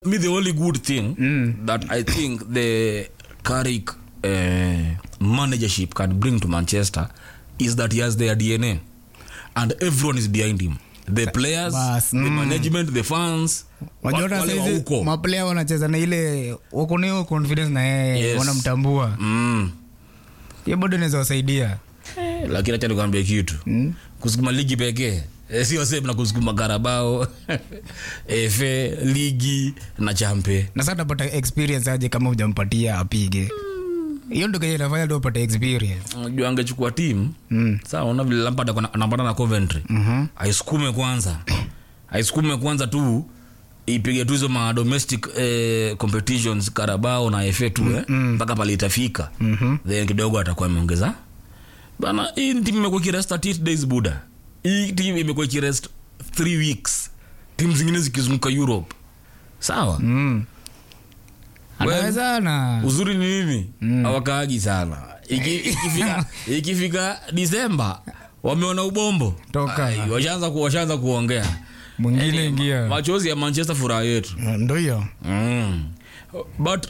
me the only good thing that i think the Carrick uh, managership can bring to manchester is that he has their dna and everyone is behind him the players Bas, the management the fans wa- wajota wale wa saizi huko maplaya wanacheza na ile wako na hiyo confidence na yeye Yes. wanamtambua mm. hiyo bado inaweza wasaidia lakini acha nikwambie kitu mm. kusukuma ligi pekee eh, sio sehemu na kusukuma karabao efe ligi na champe na sasa utapata experience aje kama hujampatia apige hiyo ndo kenye inafanya ndo upate experience unajua angechukua timu Mm. sawa una vile Lampard ako na- anapata na Coventry Mhm. aisukume kwanza aisukume kwanza tu ipige tu hizo ma domestic eh, competitions Carabao na FA tu eh, mpaka pale itafika Mhm. then kidogo atakuwa ameongeza bana hii timu imekuwa ikirest 38 days buda hii timu imekuwa ikirest 3 weeks timu zingine zikizunguka Europe sawa Mm. Well, anaweza na uzuri ni nini hawakaagi sana Iki- ikifika, ikifika disemba wameona ubombo Toka. Ai, washaanza ku, washaanza kuongea mwingine ingia machozi ya manchester furaha yetu ndo hiyo mm. but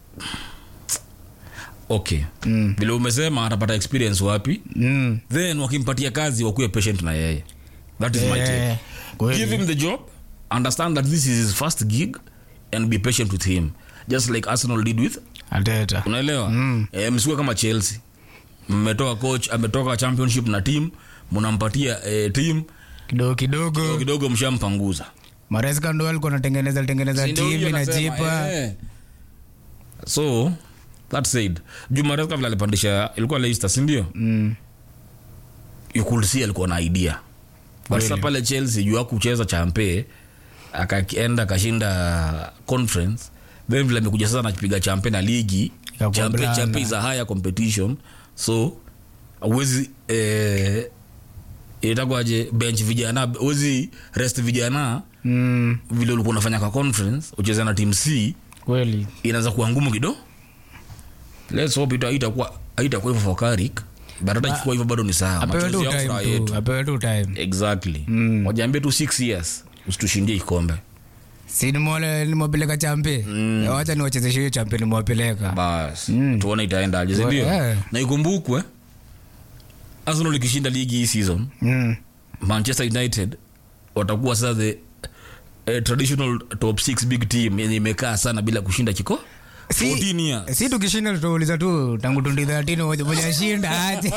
okay Mm. vile umesema atapata experience wapi Mm. then wakimpatia kazi wakuwe patient na yeye that is my take Eh, kweli. give him the job understand that this is his first gig and be patient with him just like arsenal did with Arteta. unaelewa mm. e, msikuwe kama chelsea mmetoka coach ametoka championship na team mnampatia e, team kidogo kidogo kidogo mshampanguza mareska ndo alikuwa anatengeneza tengeneza Si ndio hiyo timu nasema, inajipa eh. so that said jumareska vile alipandisha ilikuwa leicester sindio Mm. you could see alikuwa na idea but sasa pale chelsea juu akucheza champe akaenda akashinda conference then vile amekuja sasa nakipiga champe na ligi Ikakuwa champe, blanda. champe is a higher competition so awezi eh, itakwaje bench vijana awezi rest vijana Mm. vile ulikuwa unafanya kwa conference ucheze na team c kweli inaweza kuwa ngumu kido let's hope ita- itakuwa haitakuwa hivyo for Carrick but hata ikikuwa hivyo bado ni sawa apewe Machozi tu ya furaha time yetu tu apewe tu time exactly Mm. wajiambie tu six years usitushindie kikombe si nimwale nimwapeleka champe Mm. wacha niwachezeshe hiyo champe nimwapeleka bas Mm. tuone itaendaje sindio Eh. na ikumbukwe arsenal ikishinda ligi hii season Mm. manchester united watakuwa sasa the eh, traditional top 6 big team yenye imekaa sana bila kushinda kiko Si- 14 years si tukishinda tutauliza tu tangu 2013 moja moja shinda aje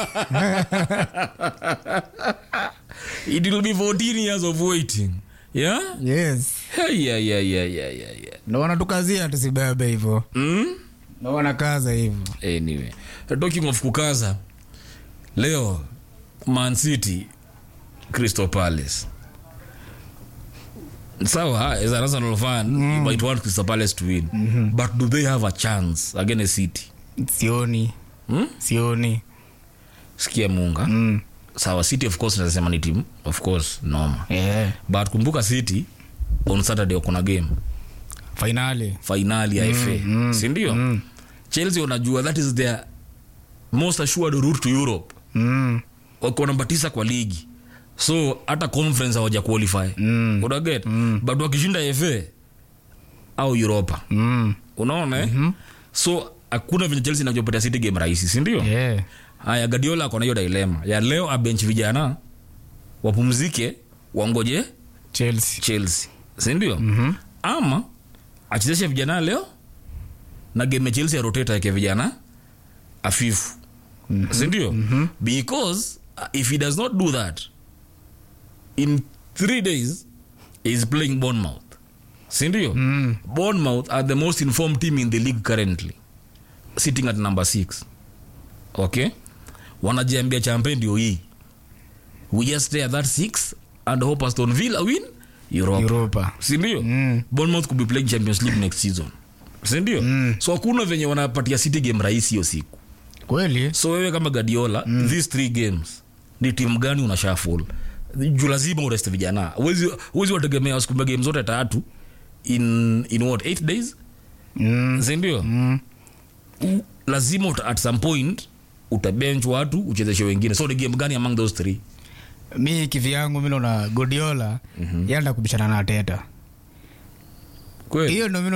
it will be 14 years of waiting yeah yes hey, yeah, yeah, yeah, yeah, yeah, yeah. ndo wanatukazia tusibebe hivyo Mm? ndo wanakaza hivyo anyway talking of kukaza leo man city crystal palace sawa as an arsenal fan you might want crystal palace to win but do they have a chance against city sioni hmm? sioni sikia munga mm. sawa city of course nasema ni team of course noma yeah. but kumbuka city on saturday wakona game fainali fainali ya fa sindio chelsea wanajua that is their most assured route to europe mm. wako namba tisa kwa ligi so hata conference hawaja qualify Mm. unaget but wakishinda fa au europa Mm. unaona eh? so hakuna venye chelsea inajopatia city game rahisi sindio Yeah. haya gadiola akona hiyo dilema ya leo abench vijana wapumzike wangoje chelsea chelsea sindio mm-hmm. ama achezeshe vijana leo na game ya chelsea aroteta yake vijana afifu mm-hmm. sindio mm-hmm. because uh, if he does not do that in three days he is playing bournemouth sindio mm. bournemouth are the most informed team in the league currently sitting at number six okay wanajiambia champe ndio hii we just stay at that six and hope aston villa win europa europa sindio Mm. bournemouth could be playing champions league next season sindio mm. so hakuna venye wanapatia city game rahisi hiyo siku kweli so wewe kama gadiola mm. these three games ni timu gani una shaful juu lazima ureste vijana Huwezi- huwezi wategemea wasukume game zote tatu in, in what eight days mm. sindio Mm. lazima uta, at some point utabench watu uchezeshe wengine so ni game gani among those three mi kivyangu mi naona godiola mm-hmm. yanda kubishana na teta Kweli. hiyo ndo mi